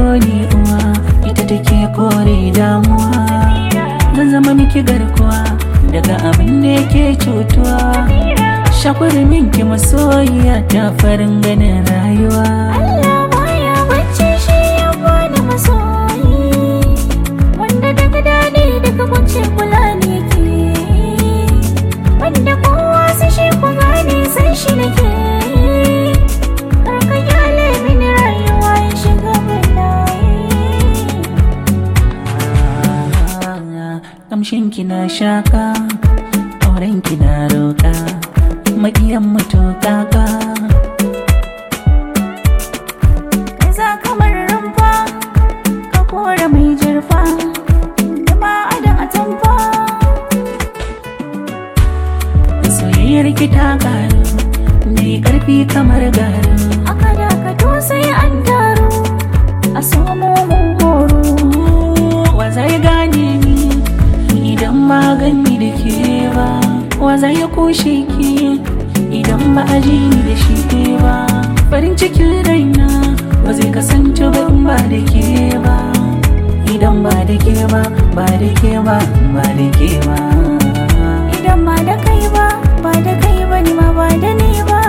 ni uwa ita take kore damuwa zan zama miki garkuwa daga abin da yake cutuwa shakwari minki masoyiya ta farin ganin rayuwa Allah baya bacci shi ya bani masoyi wanda daga dadi daga kunce kula ne ke wanda kowa su shi ku gane san shi nake karka kyale mini rayuwa ya shiga bala'i kamshin na shaka auren na roƙa maƙiyan mutu kaka za kamar rumfa ka kora mai jirfa da ma adan atamfa soyayyar ki ta ƙaru mai ƙarfi kamar garu aka dakato sai an taru a samo mun horo wa zai gane ni idan ba gani da ke ba wa zai kushe ki idan ba a ji ni da shi ba farin cikin raina ba zai kasance ba in ba da ke ba idan ba da ke ba ba da ke ba ba da ke ba idan ba da kai ba ba da kai ba ni ma ba da ni ba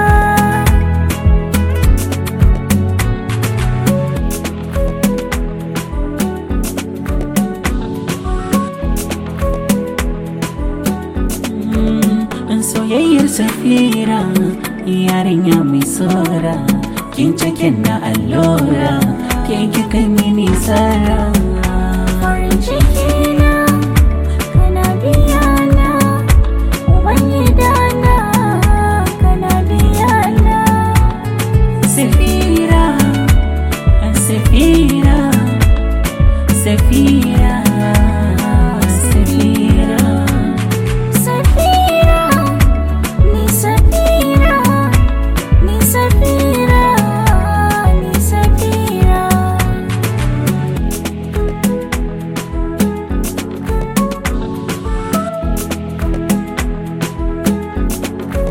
in soyayyar safira yarinya mai tsora kin cikin na allura ke kika mini tsara farin ciki na kana biya na uban gidana kana biya na safira safira safira safira Safira, ni Safira, ni Safira, ni Safira.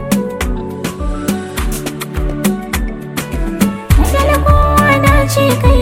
Magana kowa na ce kai